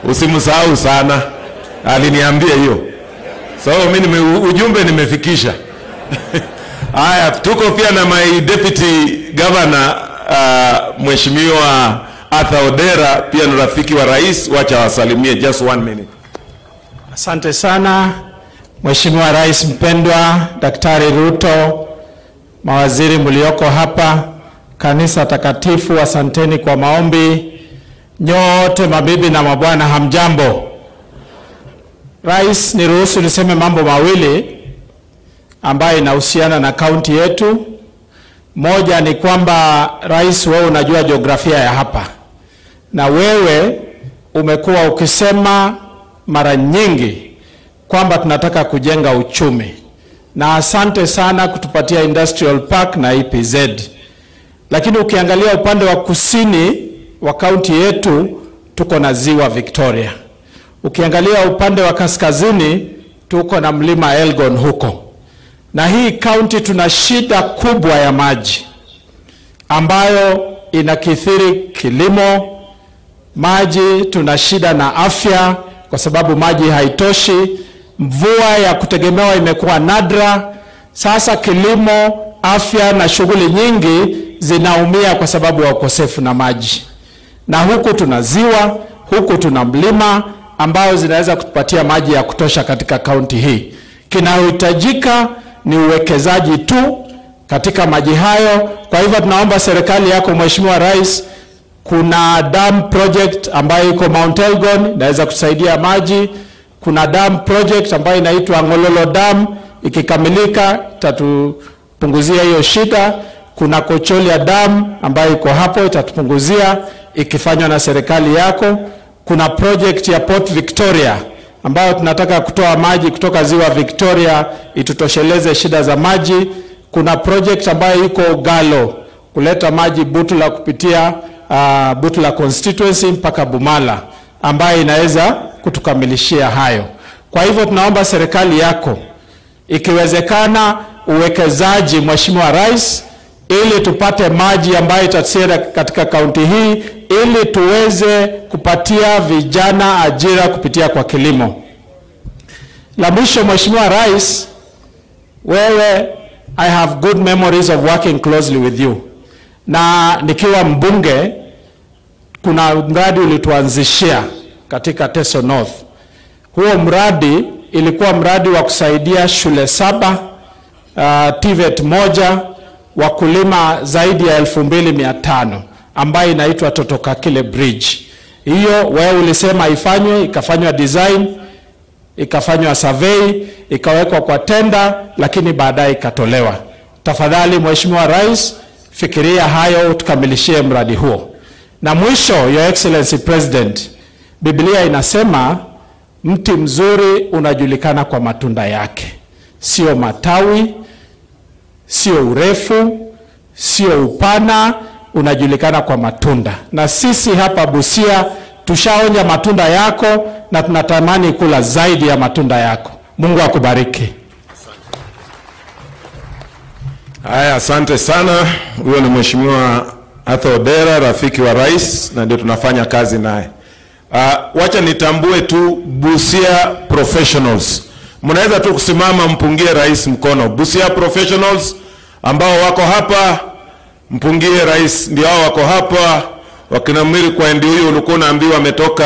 usimsahau sana, aliniambia hiyo. So mimi nime, ujumbe nimefikisha. Haya, tuko pia na my deputy governor uh, mheshimiwa Arthur Odera, pia ni rafiki wa rais. Wacha wasalimie, just one minute. Asante sana Mheshimiwa Rais mpendwa Daktari Ruto, mawaziri mlioko hapa, kanisa takatifu, asanteni kwa maombi. Nyote mabibi na mabwana, hamjambo. Rais, niruhusu niseme mambo mawili ambayo inahusiana na kaunti yetu. Moja ni kwamba rais, wewe unajua jiografia ya hapa, na wewe umekuwa ukisema mara nyingi kwamba tunataka kujenga uchumi, na asante sana kutupatia industrial park na EPZ. Lakini ukiangalia upande wa kusini wa kaunti yetu tuko na ziwa Victoria. Ukiangalia upande wa kaskazini tuko na mlima Elgon huko, na hii kaunti tuna shida kubwa ya maji ambayo inakithiri kilimo maji, tuna shida na afya kwa sababu maji haitoshi. Mvua ya kutegemewa imekuwa nadra. Sasa kilimo, afya na shughuli nyingi zinaumia kwa sababu ya ukosefu na maji, na huku tuna ziwa, huku tuna mlima ambayo zinaweza kutupatia maji ya kutosha katika kaunti hii. Kinachohitajika ni uwekezaji tu katika maji hayo. Kwa hivyo tunaomba serikali yako Mheshimiwa Rais, kuna dam project ambayo iko Mount Elgon inaweza kusaidia maji. Kuna dam project ambayo inaitwa Ngololo Dam, ikikamilika itatupunguzia hiyo shida. Kuna Kocholia Dam ambayo iko hapo itatupunguzia ikifanywa na serikali yako. Kuna project ya Port Victoria ambayo tunataka kutoa maji kutoka ziwa Victoria itutosheleze shida za maji. Kuna project ambayo iko Galo kuleta maji Butula kupitia uh, Butula constituency mpaka Bumala ambayo inaweza kutukamilishia hayo. Kwa hivyo tunaomba serikali yako ikiwezekana, uwekezaji Mheshimiwa Rais, ili tupate maji ambayo itatusaidia katika kaunti hii, ili tuweze kupatia vijana ajira kupitia kwa kilimo. La mwisho, Mheshimiwa Rais, wewe, I have good memories of working closely with you na nikiwa mbunge kuna mradi ulituanzishia katika Teso North. Huo mradi ilikuwa mradi wa kusaidia shule saba uh, TVET moja wakulima zaidi ya elfu mbili mia tano ambayo inaitwa Totokakile Bridge. Hiyo wewe ulisema ifanywe, ikafanywa design, ikafanywa survey, ikawekwa kwa tenda, lakini baadaye ikatolewa. Tafadhali Mheshimiwa Rais, fikiria hayo tukamilishie mradi huo. Na mwisho, Your Excellency President, Biblia inasema mti mzuri unajulikana kwa matunda yake, sio matawi, sio urefu, sio upana, unajulikana kwa matunda. Na sisi hapa Busia tushaonja matunda yako na tunatamani kula zaidi ya matunda yako. Mungu akubariki. Haya, asante sana. Huyo ni Mheshimiwa Arthur Odera, rafiki wa rais, na ndio tunafanya kazi naye. Uh, wacha nitambue tu Busia Professionals, mnaweza tu kusimama mpungie rais mkono. Busia Professionals ambao wako hapa, mpungie rais, ndio hao wako hapa. Wakina Mwiri kwa ndio huyo ulikuwa unaambiwa ametoka